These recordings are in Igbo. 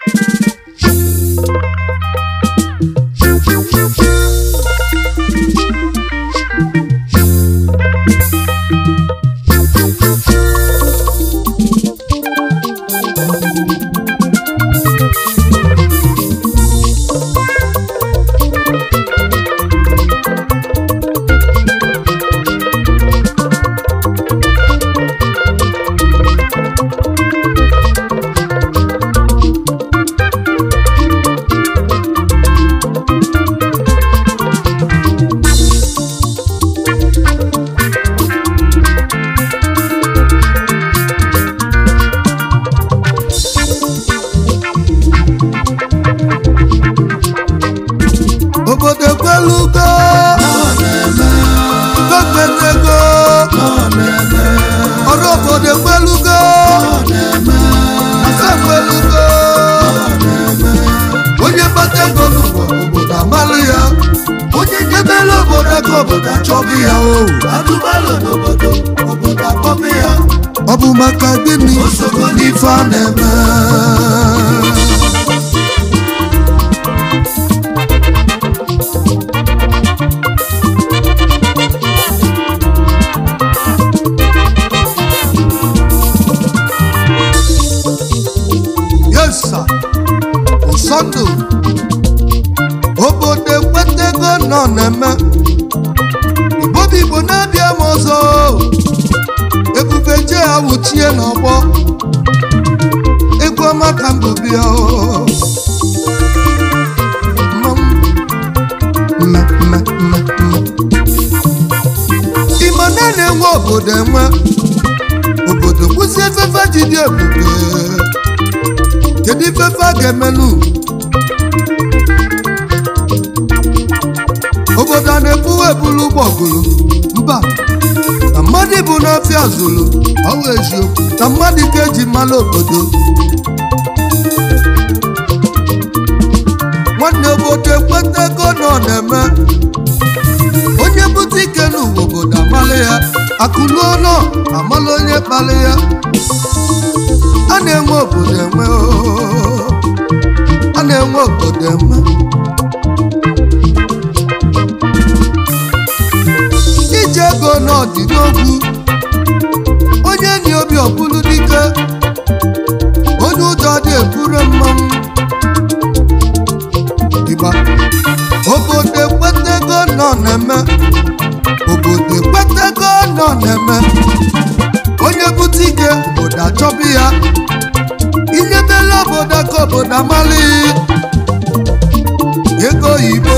obodo ekwelugo gọọmentị ọrụ obodo ekwelugo asa ekwelugo onye kpata ego n'ụwa obodo amalụ ya onye nyebere obodo aka obodo achọbụ ya o atụbalụ n'obodo obodo akpọpụ ya ọ bụ maka gịnị Osogo n'ife a na-eme yes sir ụsọndụ obodo ekwetego nọ na-eme igbo bụ igbo na-abịa m ọzọ ebube je ha wuchie n'ọgbọ egwu ọma ka mbụ bịa o. Mmanwụ. Mme, mme, mme, mme. Igbo na na-enwe obodo enwe obodo kwụsị efefe ji dị ebube kedu ifefe a ga-emenụ obodo a na-ebuwe ebulu ụgbọgụrụ mba na mmadụ bụ n'ọfịa zụrụ ọwụ eziokwu na mmadụ ka eji mmalụ obodo nwanne obodo ekwetego na ọ na-eme onye bute ike n'ụwa obodo amalị ya akụluo nọ amalụ onye kpalị ya a na-enwe obodo enwe oo. a na-enwe obodo enwe ije ego n'ọdị n'ogwu onye ni obi ọbụlụ dike onye ụjọ dị eburu mmanwụ ịgba obodo ekwetego nọ na-eme obodo ekwetego nọ na-eme onye bute ike obodo achọbụ ya inyebela obodo ka obodo amalị ego oyibo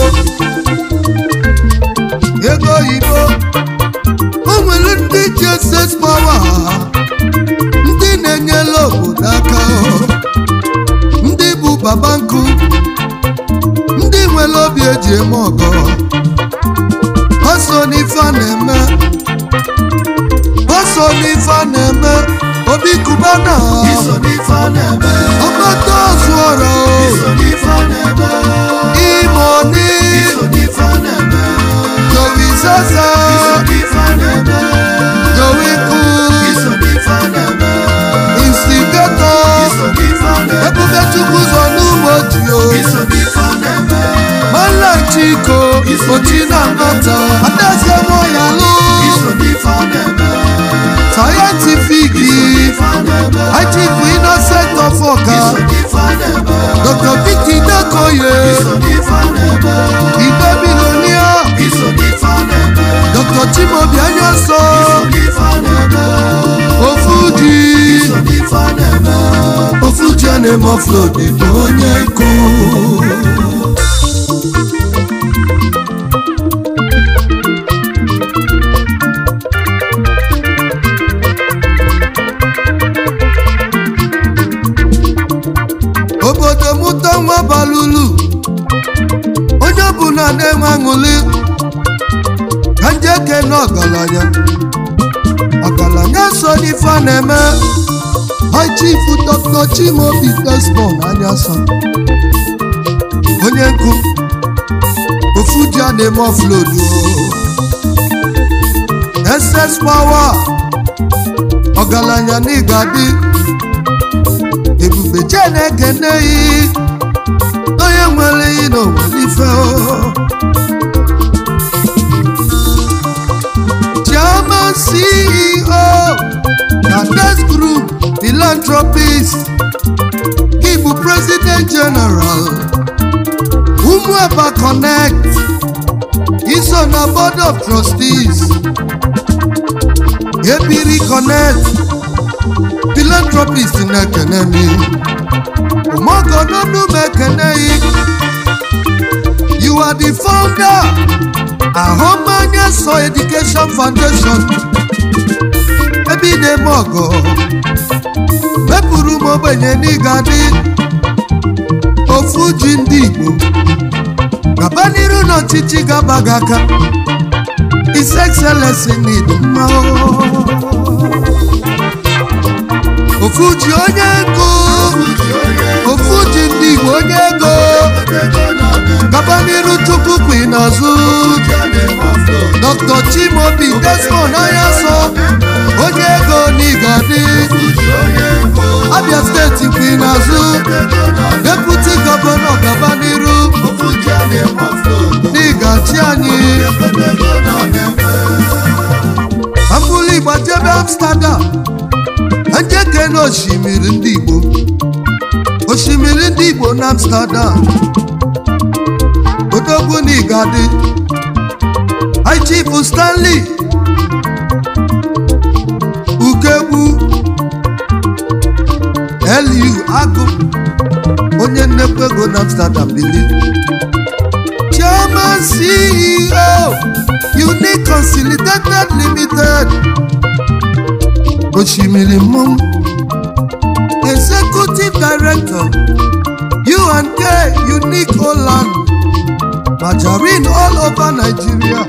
ego oyibo o nwere ndị ji ss pawa ndị na-enyela obodo aka ndị bụ baba nkụ ndị nwere obi eji eme ọgọ ha so n'ife a na-eme ha so n'ife a na-eme obi kubana iso n'ife a na-eme ọgbata ozuọra iso n'ife a na-eme imoni iso n'ife a na-eme jowi zaza iso n'ife a na-eme jowi ku iso n'ife a na-eme instigato iso n'ife a na-eme ebube chukwu zọ n'ụmụ ojio iso n'ife a na-eme mala chiko ochi na nata adaeze moyalu iso n'ife a na-eme scientific ife a na-eme achifu innocent of ọka iso n'ife a na-eme dr vicky dakoye iso n'ife a na-eme igbe bilonia iso n'ife a na-eme dr chimobi anyaso iso n'ife a na-eme ofuji iso n'ife a na-eme ofuji a na-eme offload bụ onye nkụ obodo mụta nwa balulu onye ọbụla na-enwe aṅụli ka nje kene ọgaranya ọgaranya so n'ife a na-eme High Chief Dr. Chimaobi Desmond Anyasa onye nkụ ofu ji a na-eme offload o SS Power ọgaranya na ịga dị ebube uche na-ekeneghị onye nwere ihe na onwelife chairman ceo na Next group philanthropist gị bụ president general ụmụaba connect iso na board of trustees ebiri connect philanthropist na-ekene mi ụmụọgọnọnụ ekeneghị you are the founder ahụmanya so education foundation ebe ị na-eme ọgọ mepụrụ m ogbenye n'ịga dị ofu ji ndị igbo gaba n'iru n'ọchịchị gaba gị aka His Excellency need mma ofu ji onye ego ofu ji ndị igbo onye ego gaba n'iru tupu kwi n'azụ Dr. Chimaobi Desmond Onyaso onye ego n'Igadi Abia steeti kwi n'azụ Deputy Gọvanọ gaba n'iru n'ịgachi anyị Ambụli gbajebe Amsterdam njeke na osimiri ndị Igbo osimiri ndị Igbo na Amsterdam odogwu n'Igadi High Chief Stanley Ukegbu LU Agụ onye nnekwu ego na Amsterdam bili Chairman CEO Unique Consolidated Limited Oshimiri Mmọnwụ Executive Director U&K Unique Holland Margarine all over Nigeria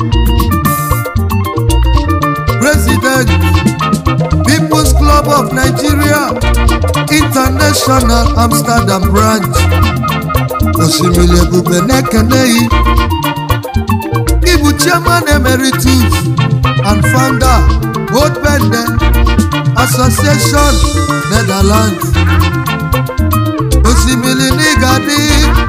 President People's Club of Nigeria International Amsterdam Branch Osimiri Ebube na-ekeneghị Ịbụ Chairman Emeritus and Founder World Bende Association Netherlands Osimiri n'Igadi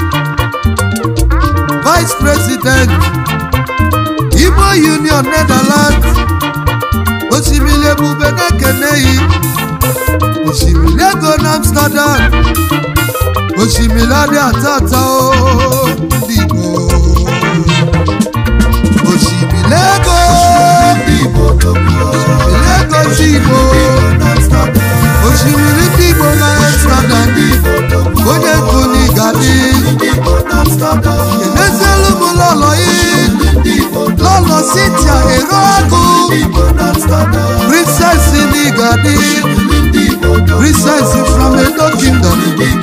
Vice President Igbo Union Netherlands Osimiri Ebube na-ekeneghị Osimiri ego na Amsterdam Osimiri adị atata o ndị Igbo Osimiri ego Osimiri ego ndị Igbo Osimiri ndị Igbo na Amsterdam onye nkuli ga-adị kenezielu m lọlọ yi lọlọ Cynthia ero agụ princess n'Igadi princess from Edo Kingdom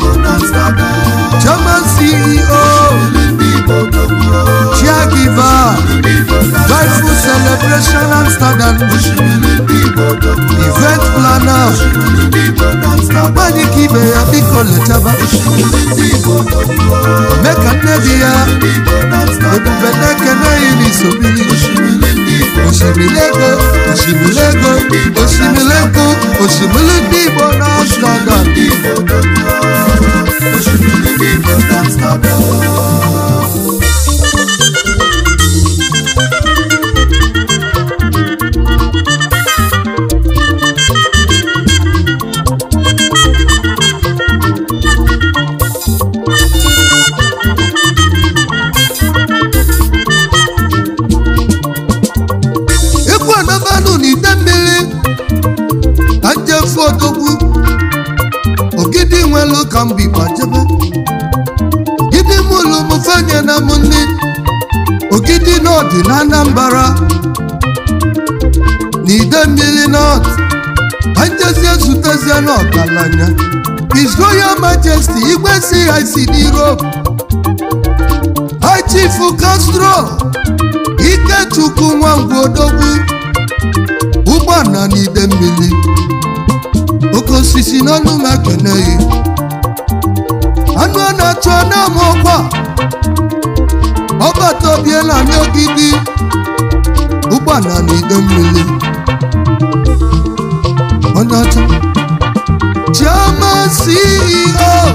German CEO caregiver joyful celebration Amsterdam event planner nwanyị ka ibe ya biko lechaba mee ka nne di ya ebube na-ekene yi n'isobili osimiri ego osimiri ego osimiri ego osimiri ndị Igbo na Amsterdam ekwu anabanụ n'ite mmiri ka njefu odogwu ogidi nwelu ka mgbe gbajebe ogidi mụlụ m fenye na m nni ogidi n'ọdị na Anambra n'ide mmiri nọt ka njezie zutezie n'ọgaranya His Royal Majesty igwe CIC n'Europe High Chief Castro Ikechukwu Nwangwu Odogwu ụgbọala n'ide mmiri oke osisi n'ọnụ m ekeneghị anụ a na-achụ na-ama ọkwa ọbata obiela n'ogidi ụgbọala n'ide mmiri onye ọcha Chairman CEO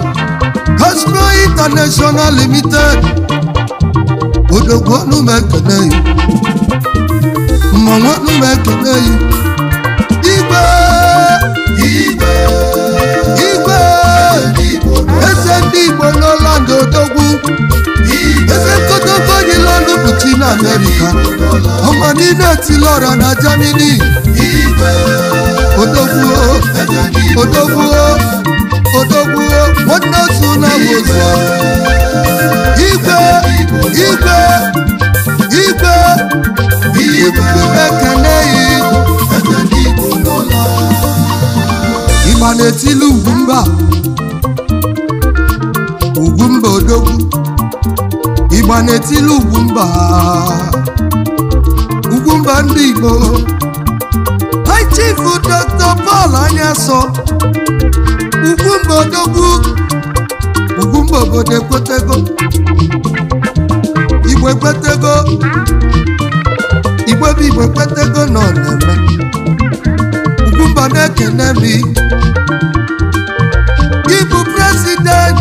international limited odogwu ọnụ m ekene yi mmanwụ ọnụ m ekene yi igwe igwe igwe igbo eze ndị igbo n'ọland odogwu igwe eze nkodogo yi lọndụ bụ chi na amerịka ọma niile etili ọra na germany igwe odogwu eze ndị igbo odogwu odogwu nwanne otu na wozu igwe igwe igwe ebube ekene yi eze ndị igbo n'ụlọ ịgba na-etili ugwu mba ugwu mba odogwu ịgba na-etili ugwu mba ugwu mba ndị igbo high chief dr paul anyasọ ugwu mba odogwu ugwu mba obodo ekwetego igbo ekwetego igbo bụ igbo ekwetego nọ na-eme ugwu mba na-ekene mi gị bụ president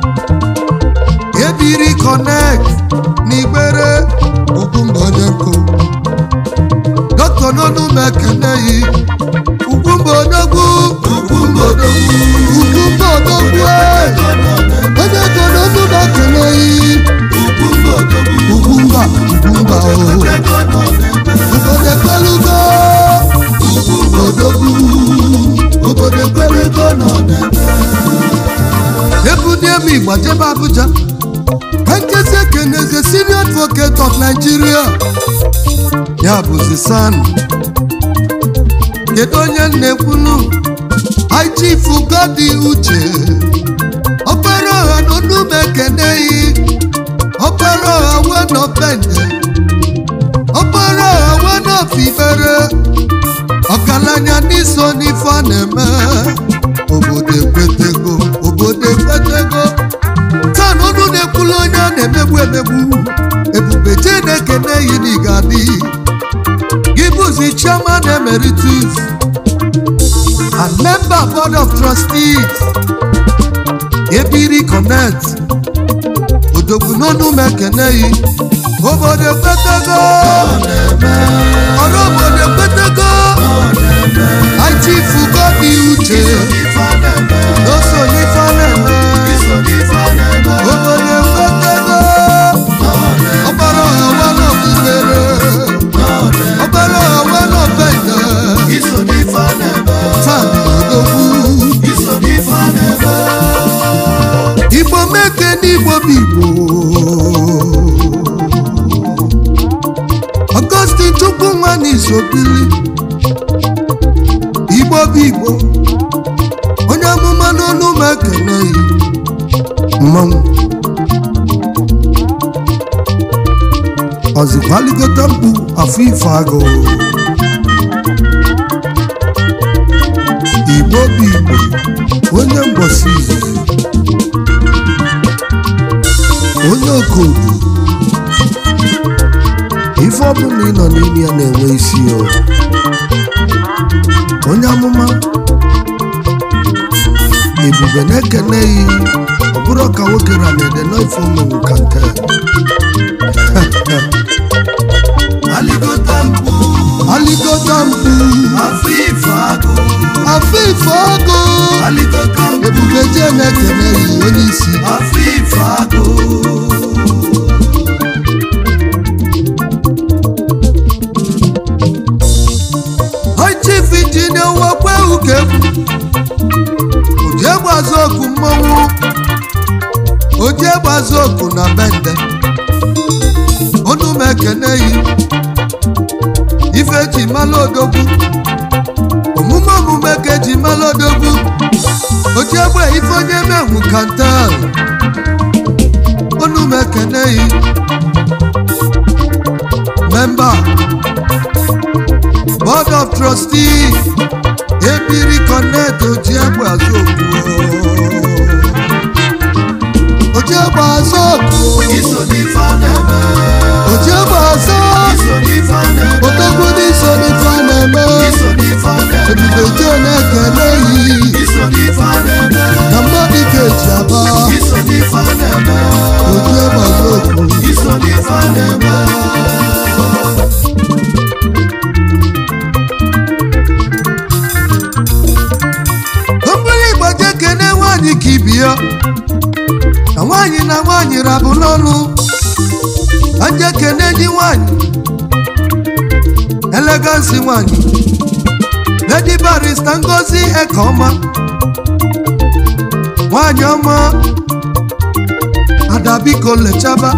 ebiri connect n'igbere ugwu mba onye nkụ dọkịta n'ọnụ m ekene yi ugwu mba odogwu ugwu mba odogwu ugwu mba odogwu ee. onye kọ n'ọnụ m ekene yi ugwu mba odogwu ugwu mba ugwu mba o ego nọ n'ebe obodo ekpelugo odogwu obodo ekpelugo nọ n'ebe ebulie m igba jebe abuja ka nkezi ekeneze senior advocate of nigeria ya bụzi san kedu onye na-ekwunu ichief godi uche ọkpara ọha na onume ekeneghị ọkpara ọha wenọpende ọkpara ọha wenọfibere ọgaranya n'iso n'ife a na-eme obodo ekwetego obodo ekwetego taa na ọnụ na-ekwulu onye a na-emegbu emegbu ebube chineke na-eyi n'igadi gị bụzi chairman emeritus and member board of trustees ebiri connect odogwu n'ọnụ m ekeneghị obodo ekwetego ọrụ obodo ekwetego aichifu godi uche ife a na-eme n'oso n'ife a na-eme iso n'ife a na-eme obodo ekwetego ọgbara ọha wanọbubere ọgbara ọha wanọbende iso n'ife a na-eme taa odogwu iso n'ife a na-eme igbo meke n'igbo bụ igbo ọgọstin chukwu nwa n'isobili igbo bụ igbo onye amụma n'ọnụ m ekeneghị mmanwụ ọzikwaligote mkpu afọ ife agụ igbo bụ igbo onye mgbọsi izizi onye okodu ife ọbụla ị nọ n'ime ya na-enwe isi ya onye amụma ebube na-ekene ya ọ bụrụ ka nwoke ra na-ede n'ife omenwu ka nke aligota mkpu aligota mkpu afọ ife agụ afọ ife ọgụ aligota mkpu ebube jee na-ekene ya onye isi afọ ife agụ chief injinia wakwe uke oji egbazu oku mmọnwụ oji egbazu oku na bende onu m ekeneghị ife ji mala odogwu omume omume ka eji mala odogwu oji egbe ife onye menwu kantel onu m ekeneghị memba board of trustees ebiri connect oji egbe azụ okwu oji egbe azụ okwu iso n'ife a na-eme oji egbe azụ iso n'ife a na-eme odogwu n'iso n'ife a na-eme iso n'ife a na-eme ebube jee na-ekele yi iso n'ife a na-eme na mmadụ ka eji aba iso n'ife a na-eme nwaanyị ka ibi ya na nwaanyị na nwaanyị rabụ n'ọnụ anje kene enyi nwaanyị elegansi nwaanyị lady barista ngozi ekeọma nwaanyị ọma ada biko lechaba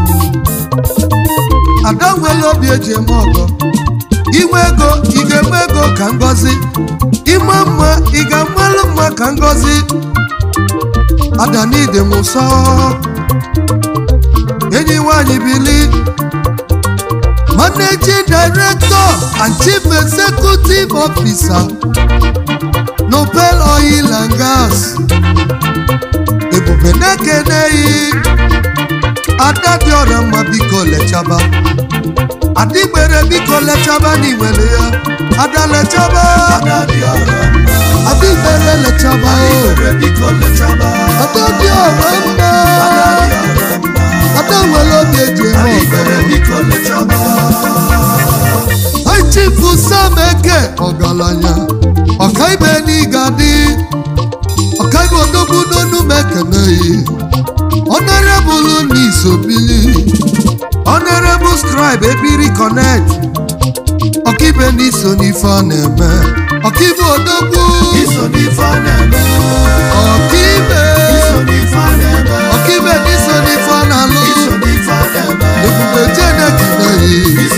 ada nwere obi eji eme ọgọ inwe ego ị ga-enwe ego ka ngozi ime mma ị ga-amalụ mma ka ngozi ada n'ide m nsọ enyi nwanyị bili managing director and chief executive officer nobel oil and gas ebube na-ekeneghị ada dị ọrịa mma biko lechaba adịgbere biko lechaba n'iwere ya ada lechaba adịgbere lechaba o ada dị ọrịa mma ada nwere obi eji eme ọgọ chifu sam eke ọgaranya ọkaibe n'iga dị ọkaibe odogwu n'onu m ekeneghị ọnọrebụlụ n'isobili honorable scribe ebiri connect ọkaibe n'iso n'ife a na-eme ọkaibe odogwu ọkaibe ọkaibe n'iso n'ife a na-alụ ebube jenekeneghị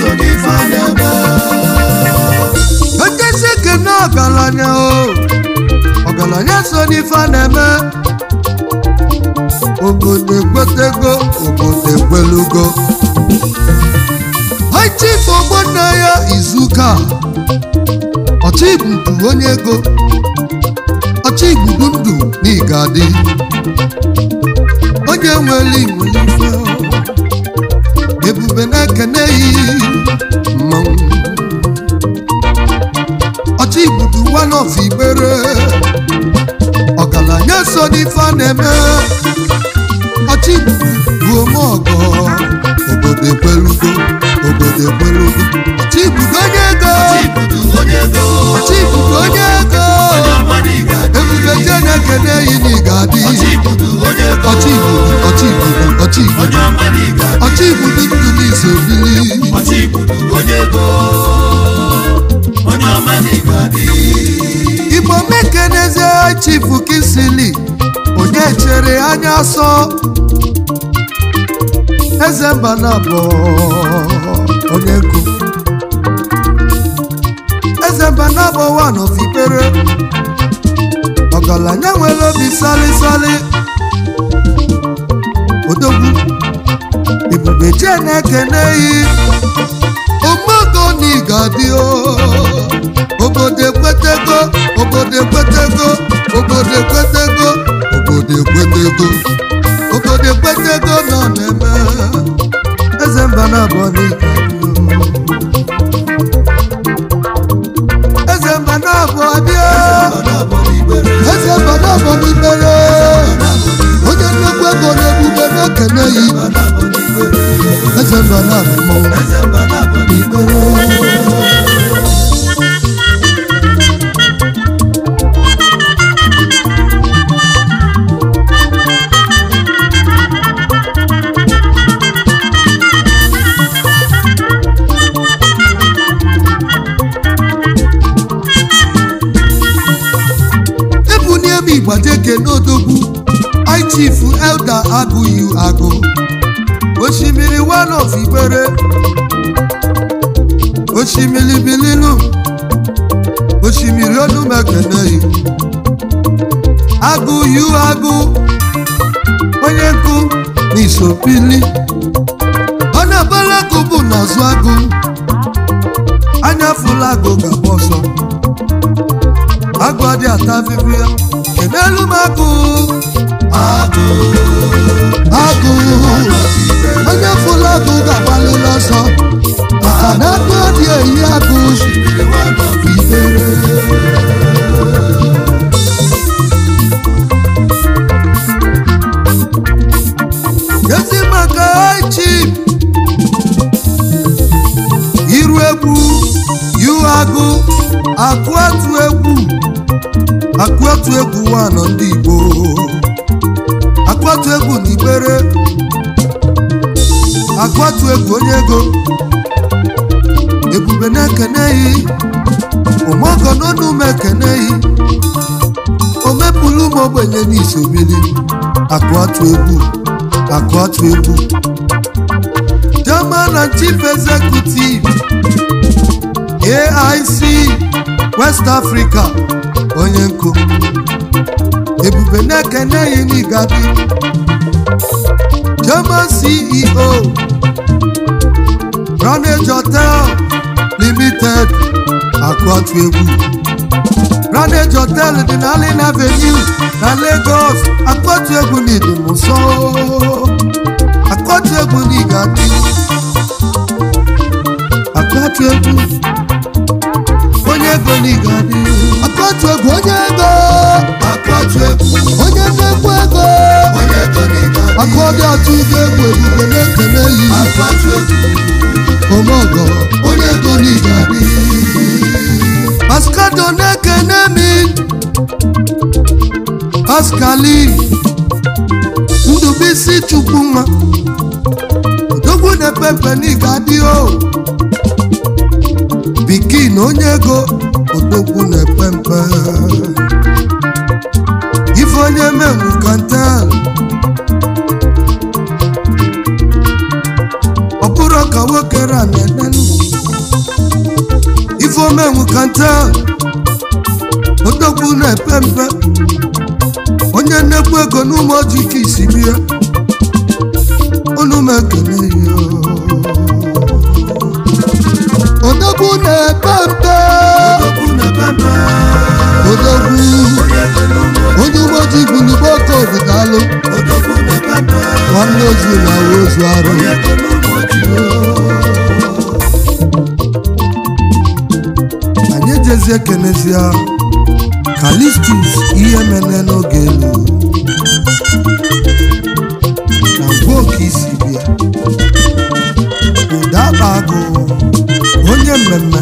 ekesi ekene ọgaranya o ọgaranya so n'ife a na-eme obodo ekwetego obodo ekwelugo chief ogbonna ya izuka ọchịgbudu onye ego ọchịgbudu ndụ n'igadi onye nwere nwere ife ebube na-ekeneghị mmanwụ ọchịgbudu one of igbere ọgaranya so n'ife a na-eme ọchịgbudu bụ ome ọgọ obodo ekwelugo obodo ekwelugo ọchịgbudu onye ego ọchịgbudu onye ego ebube je na-ekene yi na ịga-adị ọchịgbudu ọchịgbudu ọchịgbudu ọchịgbudu ndụ n'izu obili igbo mekenezie chifu kisili onye chere anya sọ eze mba na abụọ onye nkụ eze mba na abụọ one of ikpere ọgaranya nwere obi salisali odogwu ebube jee na-ekeneghị omogo na ịga-adị obodo ekwetego obodo ekwetego obodo ekwetego obodo ekwetego obodo ekwetego nọ na-eme eze mba na abụọ na ịga-adị eze mba na abụọ bịa eze mba na abụọ n'ikpere onye nnukwu ego na-ebube na-ekene yi eze mba na abụọ n'ikpere ebunie m igbajeke n'odogwu ichief elda agụghị agụ osimiri one of igbere osimiri bililu osimiri onumekeneyi agụ yu agụ onye nkụ n'isopili ọ na-abala agụ bụ n'azụ agụ anya fụla agụ gaba ọsọ agụ adị ata afịfị ya kenelu m agụ agụ agụ onye fụla agụ ga-agbalịla ọsọ maka na agụ adị eyi agụ ibere ezi maka chi iru egwu yu agụ akụ atụ egwu akụ atụ egwu nwanọ ndị igbo onye ego ebube na-ekeneghị ụmụọgọ n'ọnụ m ekeneghị o mepụrụ ụmụ ogbenye n'isobili akụ atụ egwu akụ atụ egwu Chairman and Chief Executive AIC West Africa onye nkụ ebube na-ekeneghị n'igadi Chairman CEO Ranage Hotel Limited akụ atụ egwu Ranage Hotel dị na Allen Avenue na Lagos akpọtụ egwu n'ịdị m nso akpọtụ egwu n'igadi akpọtụ egwu onye ego n'igadi akpọtụ egwu onye ego akpọtụ egwu onye nnekwu ego onye ego n'ịga akọdị atụ ụgwọ egwu ebube na-ekele yi akpọtụ egwu omeọgọ onye ego n'ịga paskado na-ekene mi paskali ndụbisi chukwu nwa odogwu na-epepe n'igadi o bikin onye ego odogwu na-epe mpe ife onye menwu kantel ọ bụrụ ka nwoke ra na-ede ndụ ife omenwu kantel odogwu na-epe mpe onye nnekwu ego n'ụmụ ojii ka isi bie unu m ekele ya odogwu na-epe mpe okwu na pepe odogwu onye ego n'ụmụ onye ụmụ ojii bulugbo oke obidalụ odogwu na pepe nwanne ozu na ozu arụ onye ego n'ụmụ anyị ejezie kenezia kalistus ihe mene n'oge elu na ngwa oke isi bịa ụda akpa agụ onye mmemme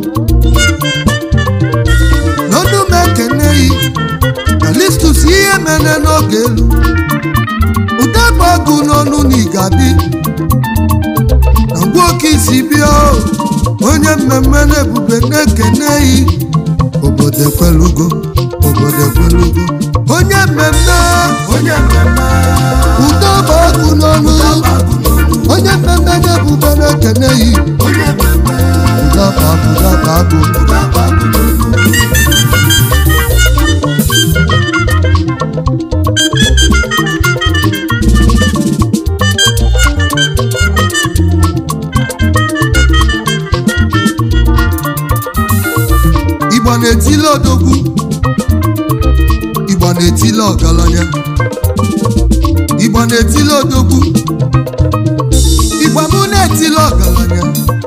n'ọnụ m ekeneghị kalistus ihe mene n'oge elu ụda akpa agụ n'ọnụ na igadi na ngwa oke isi bịa o, onye mmemme na-ebube na-ekeneghị obodo ekwelugo obodo ekwelugo onye mmemme onye mmemme udo bụ ọkụ n'ọnụ agụ n'olu onye mmemme na-ebube na-ekeneghị onye mmemme udo bụ ọkụ udo bụ ọkụ ụdaba agụ n'olu igbo na-etile odogwu igbo na-etile ọgaranya igbo na-etile odogwu igbo mụ na-etile ọgaranya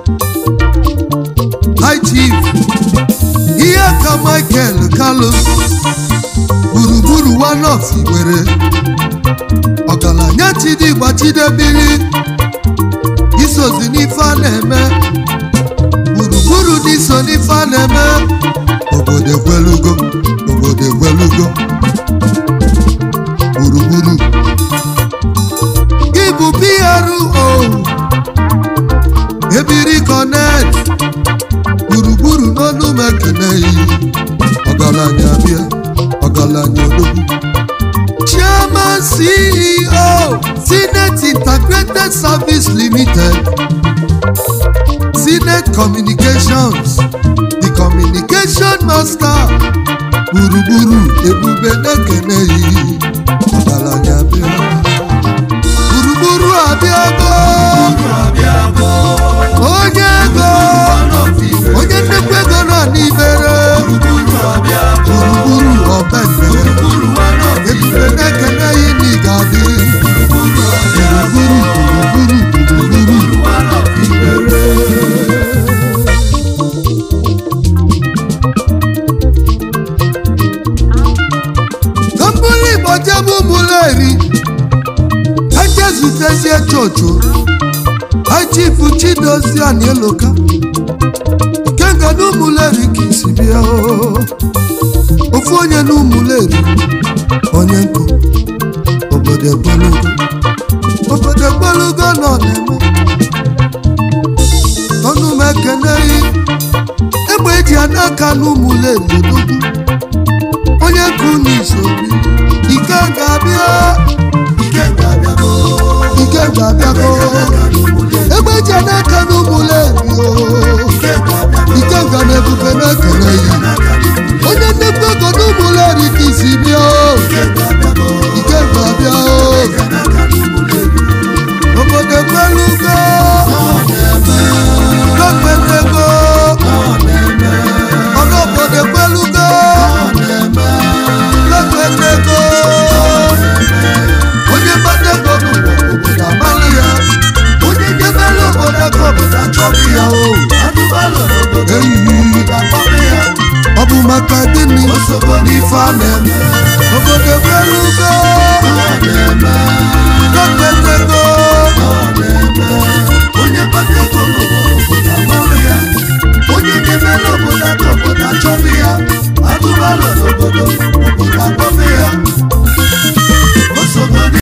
high chief ihe ka michael kalu gburugburu one of igbere ọgaranya chidigba chidebiri isozi n'ife a na-eme gburugburu dị so n'ife a na-eme obodo ekwelugo obodo ekwelugo gburugburu gị bụ PRO ebiri connect gburugburu n'ọnụ m ekeneghị ọgaranya bịa ọgaranya odogwu chairman ceo Sinet integrated service limited Sinet communications the communication master gburugburu ebube na-ekeneghị ọgaranya bịa gburugburu abịago abịago onye ego onye nnekwu ego nọ n'ibere gburugburu abịago gburugburu ọbende gburugburu one of ebube na-ekeneghị na ị ga-adị gburugburu abịago gburugburu gburugburu gburugburu one of Ibere ka mbụrụ igbo jebe ụmụleri eje zutezie chocho achifu chidozie anieloka kenga na ụmụleri ka isi bịa oo. ofu onye na ụmụleri onye nkụ obodo ekwelugo obodo ekwelugo nọ na-eme n'aka n'ụmụleli odogwu onye ka unu isobi ike ga-abịa ike ga-abịago ike ga-abịago egbe je n'aka n'ụmụleli o ike ga-abịago ike ga na-ebube na-ekele ya onye nnekwu ego n'ụmụleri ka isi bịa o ike ga-abịago ike ga-abịa o obodo ekwelugo n'okpetego ọrụ obodo ekwelugo n'okpetego onye mmadụ ego bụ obodo amalụ ya onye nyebere obodo ego obodo achọghị ya o anụmanụ n'obodo eyi ga-akpọrọ ya ọ bụ maka gịnị osogo n'ife a na